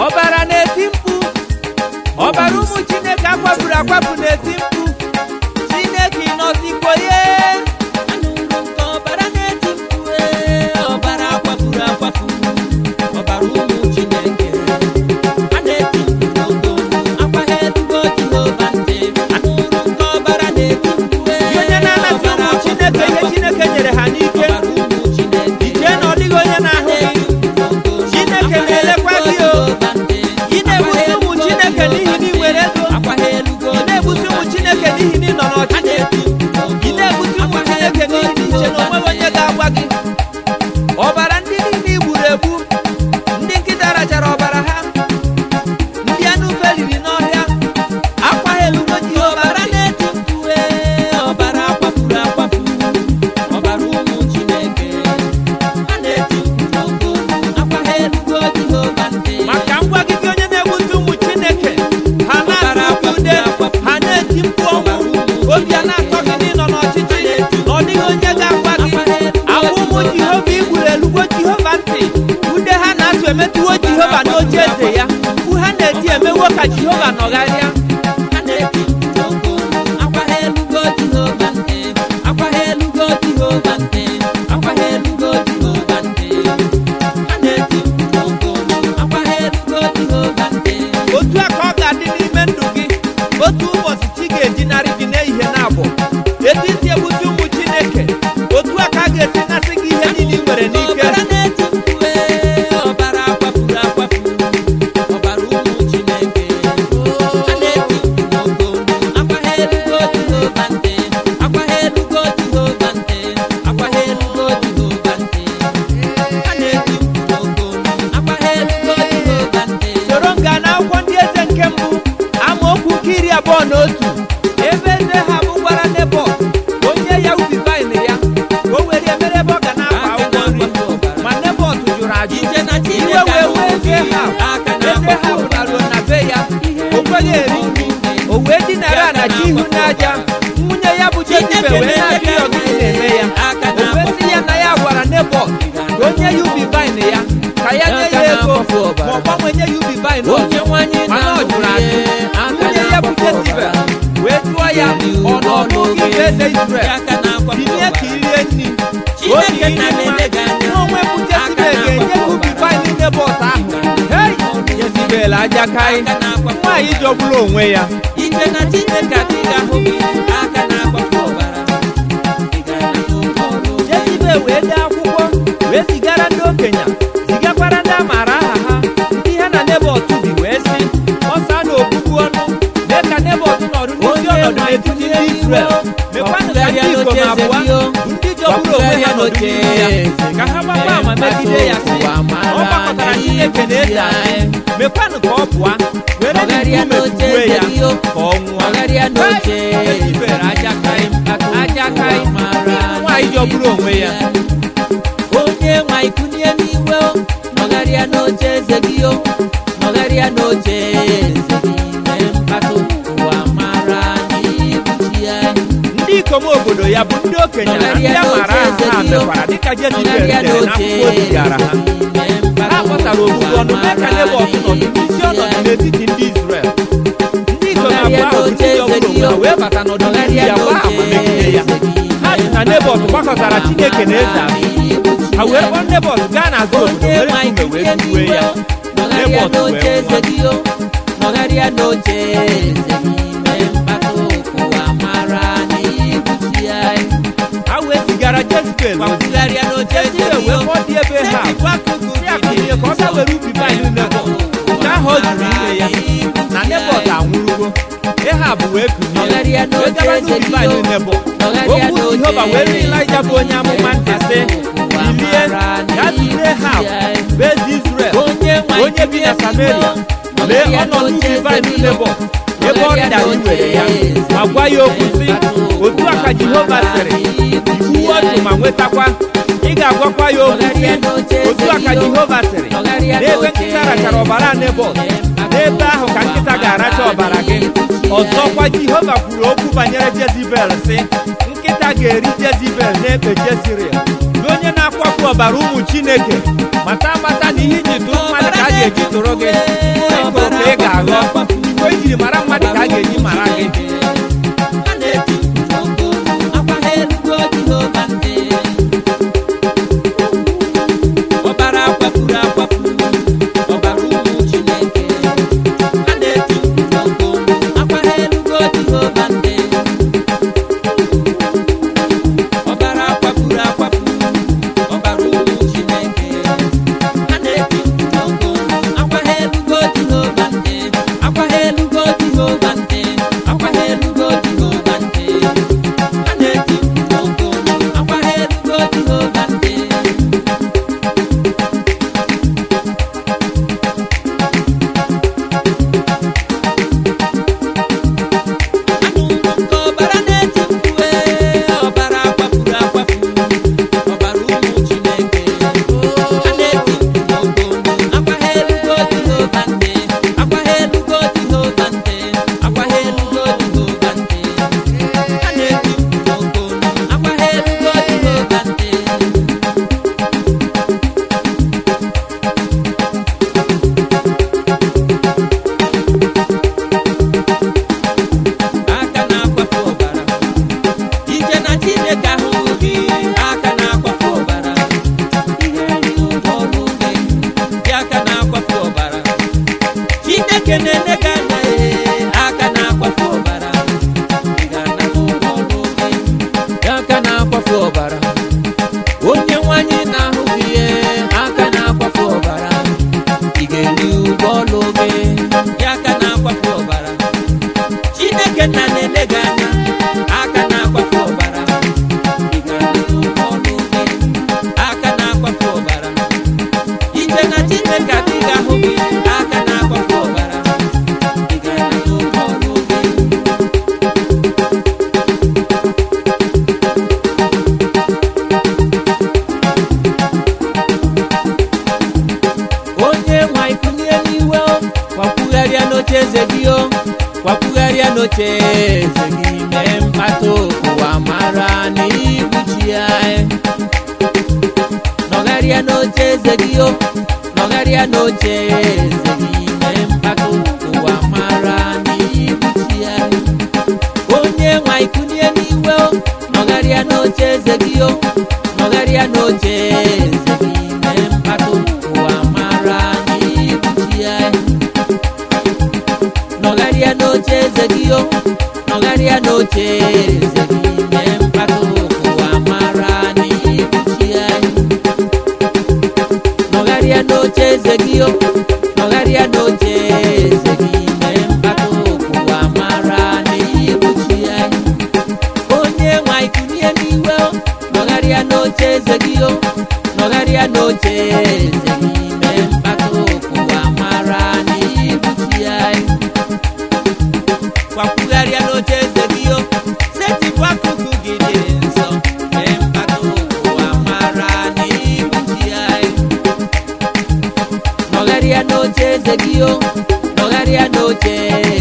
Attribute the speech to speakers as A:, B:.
A: ọbara na-eti mkpu ọbara ụmụ chineke akwapụrụ akwapụ na-eti mkpu chineke ịnọzikwo ye
B: anụrụ nke ọbara na-eti mkpu ee, ọbara akwapụrụ akwapụ ọbara ụmụ chineke a na-eti mkpu n'ogo akwa ha erugo jehova ntị anụrụ nke ọbara na-eti mkpu ee,
A: Gị onye na-anasị ụmụ
B: ọbara
A: chineke ihe
B: akwapụrụ
A: chineke nyere ha n'ike
B: ọbara ụmụ chineke
A: ichee na ọ dịghị onye na-ahụ gị Chineke na-elekwa gị o. ị na-egbusi ụmụ chineke n'ihi na ị nwere ego ị na-egbusi ụmụ chineke n'ihi na ị nọ n'ọchịchị ị na-egbusi ụmụ chineke n'ihi na iche na onweghị onye ga-agwa gị ọbara ndị niile i gburu egbu ndị nkịta rachara ọbara ha ndị anụ ufe riri n'ọhịa akwa ha elugo jehova
B: ọbara na-eti mkpu ee, ọbara akwapụrụ akwapụ ọbara ụmụ chineke a na-eti mkpu n'ogo akwa ha erugo jehova ntị
A: maka ngwa gị gị onye na-egbusi ụmụ chineke ha na-asụ ude ha na-eti mkpu ọnwụ obi a na-atọ gị n'ịnọ n'ọchịchị na ọ dịghị onye ga-agwa gị agwa ụmụ jehova igburu elugo jehova ntị ude ha na-asụ emetụwo jehova n'oche eze ya mkpu ha na-eti emewo ka jehova nọgharịa
B: a na-eti mkpu n'ogo akwa ha erugo jehova ntị akwa ha erugo jehova ntị akwa ha erugo jehova ntị a na-eti mkpu n'ogo akwa ha erugo jehova ntị
A: otu a ka ọ ga-adị n'ime ndụ gị otu ụbọchị chi ga-ejinarị gị n'ehihie na abụọ etu isi egbusi ụmụ chineke otu a ka a ga-esi nasị gị ihe niile ị nwere n'ike
B: ọbara na-eti mkpu ee, ọbara akwapụrụ akwapụ ọbara ụmụ chineke a na-eti mkpu n'ogo akwa ha erugo jehova ntị akwa ha erugo jehova ntị akwa ha erugo jehova ntị a na-eti mkpu n'ogo akwa ha erugo jehova ntị
A: soro m gaa n'akwụkwọ ndị eze nke mbụ amaokwu nke iri abụọ na otu ebe eze ha bụ gwara nebọt onye ya ubi vaịn ya ka o were emere ebe ọ ga na-akpa
B: aka
A: akwụkwọ nri
B: na-akwapụ ọbara
A: ma nebọt jụrụ ajụ
B: ije na
A: iwe
B: chineke
A: wee wee eze ha
B: aka
A: eze ha
B: na-akwapụ
A: pụtaruo na be ya o kweghị eri nri o wee dinara ala ji ihu n'aja nwunye ya bụ jezibe wee na-ajụ ya ọgịnị na-eme ya
B: aka
A: o wee sị ya na ya gwara nebọt ka o nye ya ubi vaịn ya ka ya nye ya ego ma ọ gbanwee nye ya ubi vaịn ọzọ
B: onye nwanyị
A: mana ọ jụrụ ajụ nwunye ya bụ jezibel wee jụọ ya ọ nọ n'oge bụ eze Izrel tinye ka irie nri obi
B: Chineke
A: iri
B: na
A: mma
B: na-ele gị anya.
A: n'onwe bụ jezibel ga-enye gị ubi vaịn nebọt ahụ hei jezibel ajakai nwaanyị jọgburu onwe ya
B: ije na chineke adịghị ahụ gị aka na-agbafu ọbara Ị ga-anata oke ọrụ.
A: jezibel wee dee akwụkwọ wee zigara ndị okenye zigakwara ndị a maara aha ha ndị ha na nebọt bi wee sị ọsa na ogbugbu ọnụ mee ka nebọt nọdụ n'isi ọnọdụ n'etiti ndị Izrel mekwanụ ka ndị ikom abụọ ndị jọgburu onwe ha nọdụ n'ihu ya ka ha gbakwa ama megide ya sị ọ gbakọtara Chineke na eze anyị mekwanụ ka ọ pụọ were
B: Ọgharịa
A: nkume
B: n'oche
A: tugbuo ya
B: eze gị o.
A: ka ọ nwụọ
B: Ọgharịa n'oche
A: Jezibel ajakai ajakai nwaanyị jọgburu onwe ya
B: onye nwa ikunye n'iwe o nọgharịa n'oche eze gị o nọgharịa n'oche eze gị mee mkpatụ ụwa mara n'ibuchi ya
A: ndị ikom obodo ya bụ ndị okenye na ndị a maara aha ha mekwara dịka Jezibel dere n'akwụkwọ o zigara ha ha kpọtara ogbugbu ọnụ mee ka Nebọt nọdụ n'isi ọnọdụ n'etiti ndị Izrel ndị ikom abụọ ahụ bụ ndị jọgburu onwe ha wee bata n'ọdụ n'ihu ya gbaa ama megide ya ha si na Nebọt gbakọtara Chineke na eze azụ ha wee kpọọ Nebọt gaa n'azụ obodo
B: onye
A: were
B: nwa
A: nkume wee
B: ikunye
A: tugbuo
B: n'iwe
A: ya
B: o nọgharịa
A: Nebọt wee
B: n'oche eze
A: nwụọ
B: gị o nọgharịa n'oche eze gị mee mkpatụ ụwa mara n'ibuchi ya
A: ha wee zigara Jezibel ozi
B: gbapụgharịa n'oche eze
A: Jezibel
B: gị
A: wee
B: o
A: kpọọ dị ebe ha si ya kunie ka ọ bịa were ubi vaịn Nebọt nke ahụ ọ jụrụ ime ya na Nebọt anwụrụgo Ehab wee kunie
B: Nọgharịa
A: wee
B: n'oche
A: gaba
B: eze
A: n'ubi
B: gị
A: vaịn
B: o.
A: Nebọt
B: Nọgharịa
A: okwu
B: n'oche
A: Jehova wee rie Ịlaịja bụ onye amụma ntị sị bilie gaa zute Ehab bụ eze Izrel onye bi na Samaria lee ọ nọ n'ubi vaịn Nebọt ebe ọ rịdara iwere ya ma gwa ya okwu sị otu a ka Jehova sịrị iwu otu ma nwetakwa ị ga-agwakwa ya okwu sị otu a ka Jehova sịrị n'ebe nkịta rachara ọbara Nebọt n'ebe ahụ ka nkịta ga-aracha ọbara gị ọzọkwa Jehova kwuru okwu banyere Jezibel sị nkịta ga-eri Jezibel n'ekpe Jezreel gị onye na na-akwafu ọbara ụmụ chineke mata amata na ihe iji tụrụ mmadụ ka a ga-eji tụrụ gị mgbe ị tụrụ ka ị ga-aghọ mgbe ejiri mara mmadụ ka a ga-eji mara gị
B: a na-eti mkpu akwa ha erugo Jehova ntị ọbara akwafuru akwafu ọbara ụmụ Chineke a na-eti mkpu akwa ha erugo Jehova ntị ọbara akwafuru akwafu ọbara ụmụ Chineke a na-eti mkpu akwa ha erugo Jehova ntị akwa ha erugo Jehova ntị akwa ha erugo Jehova ntị a na-eti mkpu akwa ha erugo Jehova ntị anụrụ m ka ọbara na-eti mkpu ee, ọbara akwafuru akwafu ọbara ụmụ Chineke a na-eti mkpu akwa ha erugo Jehova ntị akwa ha erugo Jehova ntị akwa ha erugo Jehova ntị a na-eti mkpu akwa ha erugo Jehova ntị aka na-akwafu ọbara ije na Chineke ahụhụ gị aka na-akwafu ọbara ihe nri ọrụ gị dị aka na-akwafu ọbara Chineke na-ele gị anya ee aka na-akwafu ọbara ị ga-ana n'ụlọ ọrụ gị dị aka na-akwafu ọbara onye nwanyị na-ahụ gị ee aka na-akwafu ọbara ị ga-eri ụgwọ ọrụ gị dị aka na-akwafu ọbara Chineke nna na-ele gị anya aka na-akwafu ọbara ị ga-alụ ọnụ gị aka na-akwafu ọbara ije na Chineke adịghị ahụ gị aka na-akwafu ọbara ị ga-alụ ọnụ gị onye nwa ikunye n'iwe o, kwakwugharịa n'oche eze gị o kwakwugharịa n'oche eze gị mee mkpata ụwa mara n'ibu chi ya nọgharịa n'oche eze gị o nọgharịa n'oche eze gị mee mkpata ụwa mara n'ibu chi ya onye nwa ikunye n'iwe o nọgharịa n'oche eze gị o nọgharịa n'oche eze gị mee mkpata ụwa mara n'ibu chi ya nọgharịa n'oche eze gị o nọgharịa n'oche eze gị mee mkpata ụwa mara n'ibu chi ya nọgharịa n'oche eze gị o nọgharịa n'oche eze gị mee mkpata ụwa mara n'ibu chi ya onye nwa ikunye n'iwe o nọgharịa n'oche eze gị o nọgharịa n'oche eze gị mee mkpata ụwa mara n'ibu chi ya kwakwugharịa n'oche eze gị o setịpụ akụkụ gị dị nsọ mee mkpata ụwa mara n'ibu chi ya nọgharịa n'oche eze gị o nọgharịa n'oche